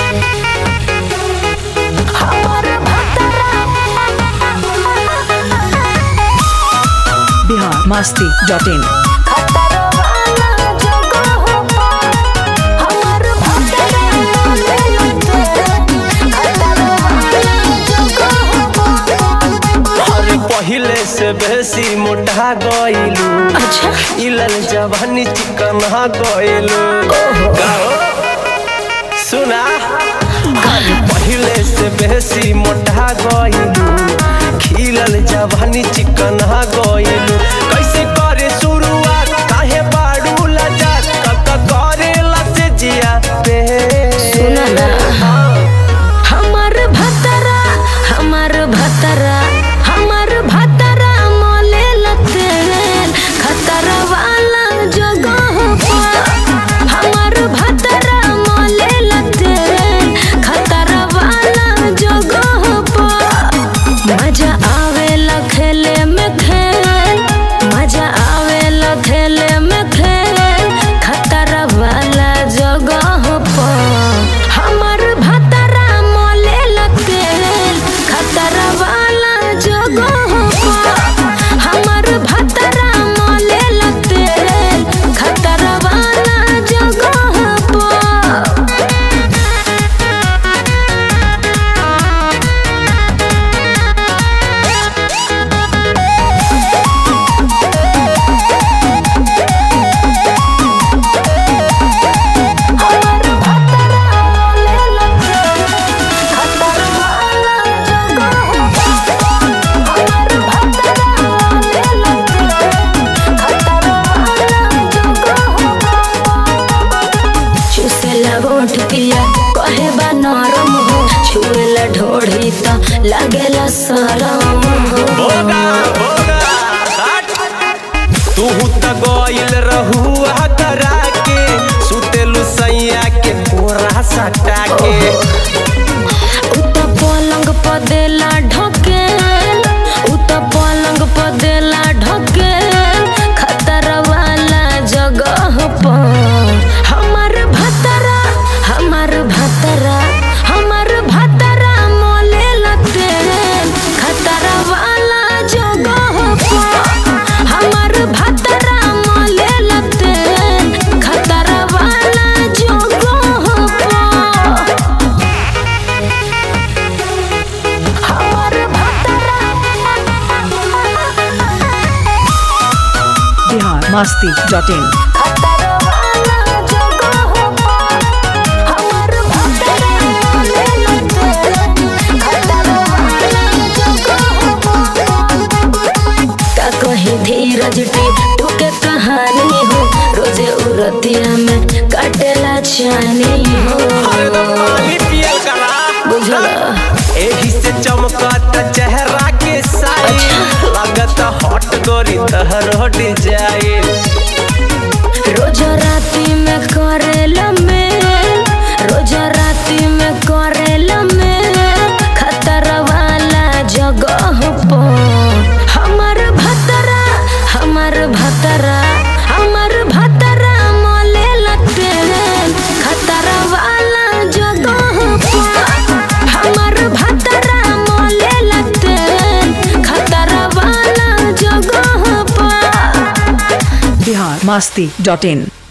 Bihar Masti dot in अरे पहिले से बेसी मोटा गइलू अच्छा इलल जवानी चिकन गइलू गाओ सुना अरे पहिले से बेसी मोटा गइलू खिलल जवानी चिकन गइलू कैसे करे शुरुआत काहे बाड़ू लजा कक करे लसे जिया पे सुना ना हमार भतरा हमार भतरा हमार भतरा मोले लतेल खतरा वाला जगह पर हमार भतरा मोले लतेल खतरा वाला जगह पर मजा आवेला खेले में खेल मजा आवेला खेले में खेल खतरा वाला जगह पर हमर भतरा मोले लतेल खतरा वाला जगह पर हमर भतरा मोले लतेल खतरा वाला जगह पर चुसेला गोठ पिया कहे बा नरम हो छुएला ढोढ़ी त लागेला सरम हो बोगा बोगा हट तू त गइल रहुआ करा के सुतेलु सैया के पूरा सटा के उत पलंग प देला ढकेल उत पलंग प देला ढकेल खतरा वाला जगह पर हमर भतरा हमर भतरा हमर भतरा मोले लतेल खतरा वाला जगह पर हमर भतरा मोले लतेल खतरा वाला जगह पर बिहार मस्ती डॉट इन का कहीं धीरज टूके कहानी हो रोजे उरतिया में काटेला चानी हो अरे तो पानी पियल करा बुझला एही से चमकत चेहरा के साई लागत हॉट गोरी तहर हट जाए रोज राती में करेला मेल रोज राती में करेला मेल खतरा वाला जगह पर हमर भतरा हमर भतरा हमर भतरा मोले लतेल खतरा वाला जगह पर हमर भतरा मोले लतेल खतरा वाला जगह पर बिहार मस्ती डॉट इन